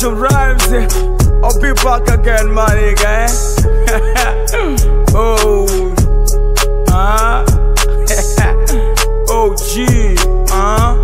Bunch of rhymes. eh. I'll be back again, my nigga. eh? oh, ah, oh, gee, ah.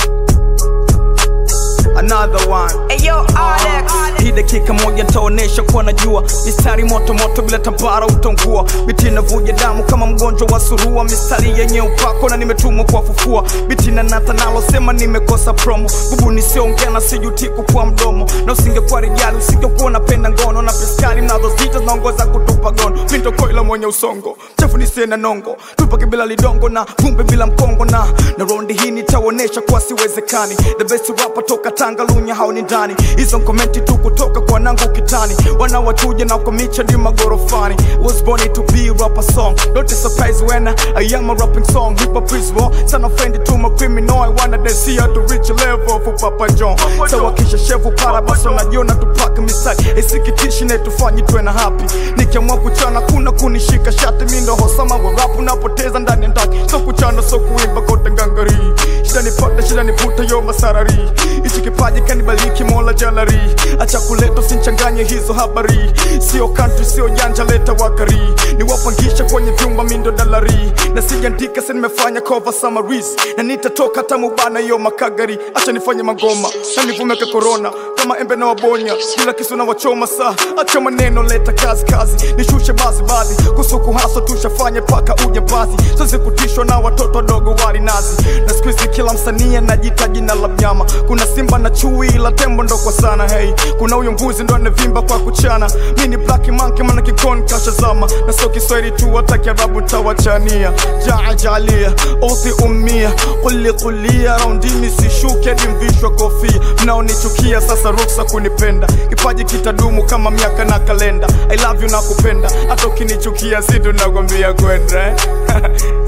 Another one. Ayo, Alex. Hii dakika moja nitaonesha kuwa najua mistari moto moto bila tambara utongua biti inavuja damu kama mgonjwa wa surua mistari yenye upako na nimetumwa kuwafufua biti na nata nalo sema nimekosa promo bubu nisiongea na sijutiku kwa mdomo na usingekuwa rijali usingekuwa unapenda ngono na piskali mnazozita zinaongoza kutupa gono mindo koila mwenye usongo chafu nisiye na nongo tupake bila lidongo na vumbi bila mkongo na na rondi hii nitaonesha kuwa siwezekani the best rapper toka tanga lunya hao ni ndani hizo komenti tu kutoka kwa nangu kitani wanawatuja na komicha di magorofani was born to be rapper song don't be surprised when I am a rapping song hip hop is war sana friend to my criminal I wanna they see how to reach a level for Papa John sawa kisha shevu para basi unajiona tupake mistari isikitishi na tufanye tuwe na happy nikiamua kuchana kuna kunishika shati mi ndo hosama wa rap unapoteza ndani ndaki so kuchana so kuimba kote ngangari shida nipata shida niputa yo masarari hichi kipaji kanibaliki mola jalari acha kuleta sinchanganye hizo habari sio country sio janja leta wakari niwapangisha kwenye vyumba mindo dalari na sijaandika sa nimefanya cover summaries na nitatoka hata mubana yo makagari acha nifanye magoma na nivumeke corona kama embe na wabonya bila kisu na wachoma saa acha maneno leta kazi kazi nishushe bazi bazi kusuku haso tushafanye paka uje basi sasa kutishwa na watoto wadogo wali nazi na siku hizi kila msanii anajita jina la mnyama kuna simba na chui ila tembo ndo kwa sana hey kuna huyo mbuzi ndo anavimba kwa kuchana mi ni black monkey maana kikoni kashazama na sio kiswahili tu hata kiarabu tawachania jaajalia othi umia kuli kulia raundimi sishuke hadi mvishwa kofia mnaonichukia sasa ruksa kunipenda kipaji kitadumu kama miaka na kalenda i love you na kupenda hata ukinichukia situ nakwambia kwenda eh?